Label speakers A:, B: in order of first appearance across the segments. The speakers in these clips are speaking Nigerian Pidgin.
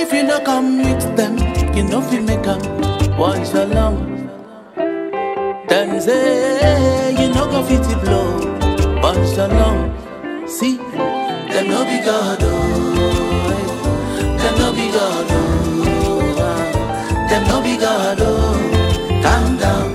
A: if you no come meet them, you no fit make 'em once along. Them say you no go fit it blow once along. See, them no be God, oh. Them no be God, oh. ah. Them no be God, oh. Calm down.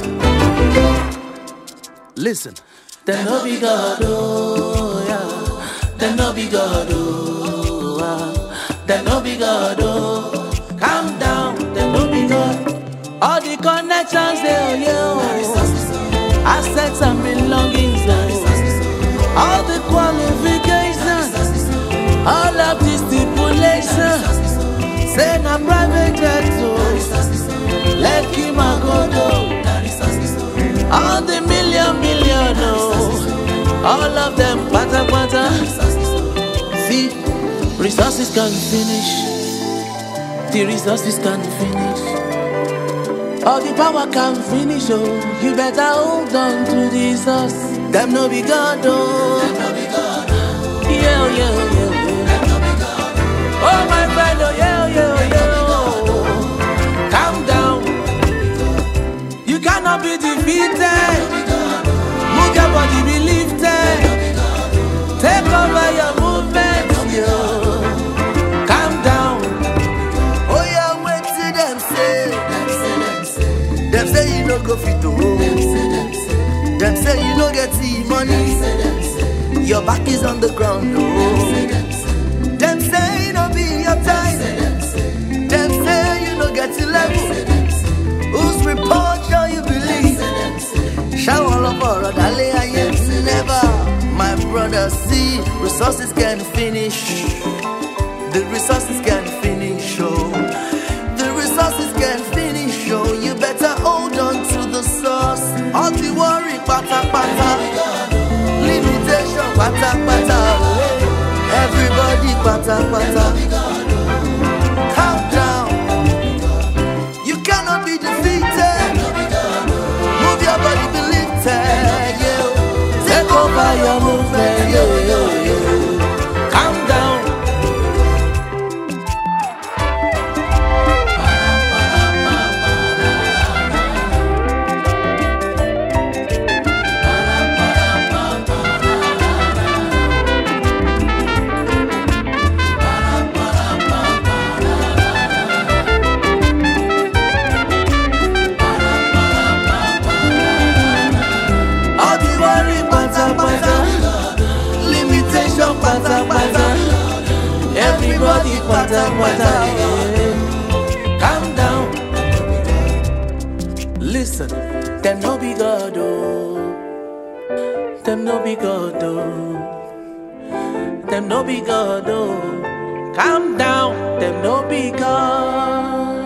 A: Listen, them no be God, oh. Yeah. Them no be God, oh. ah. Them no be God, oh. Calm down, them no be God. All the connections they owe you. Assets and belongings, oh. all the qualifications, all of the stipulations. Say na private jet, oh. Let him go, oh. All the million, million, oh. All of them, pata, pata. See, resources can finish. The resources can finish. All the power can finish, oh. You better hold on to the source. Them no be God, oh. Yeah, yeah, yeah, yeah. Oh, my friend, oh, yeah, yeah, yeah. Calm down. You cannot be defeated. Move your body, be lifted. Take over your movement, yo. Calm down.
B: Oh yeah, wait till them say. Them say you no go fit to hold. Them say you no get the money. Your back is on the ground, oh. Them say you no be your time. Them say you no get the level. Whose report shall you believe? Shall all of our dale I never. My brother, see, resources can finish. The resources can finish, oh. The resources can finish, oh. You better hold on to the source. All the worry, pata pata. Limitation, pata pata. Everybody, pata pata. Calm down. You cannot be defeated. Move your body, be lifted, yeah.
A: Take over your movement, yo, yo, yo. Calm down. All the worry, pata pata. Limitation, pata pata. Everybody, pata pata. yeah. Calm down. Listen, them no be God, oh. Them no be God, oh. Them no be God, oh. Calm down, them no be God.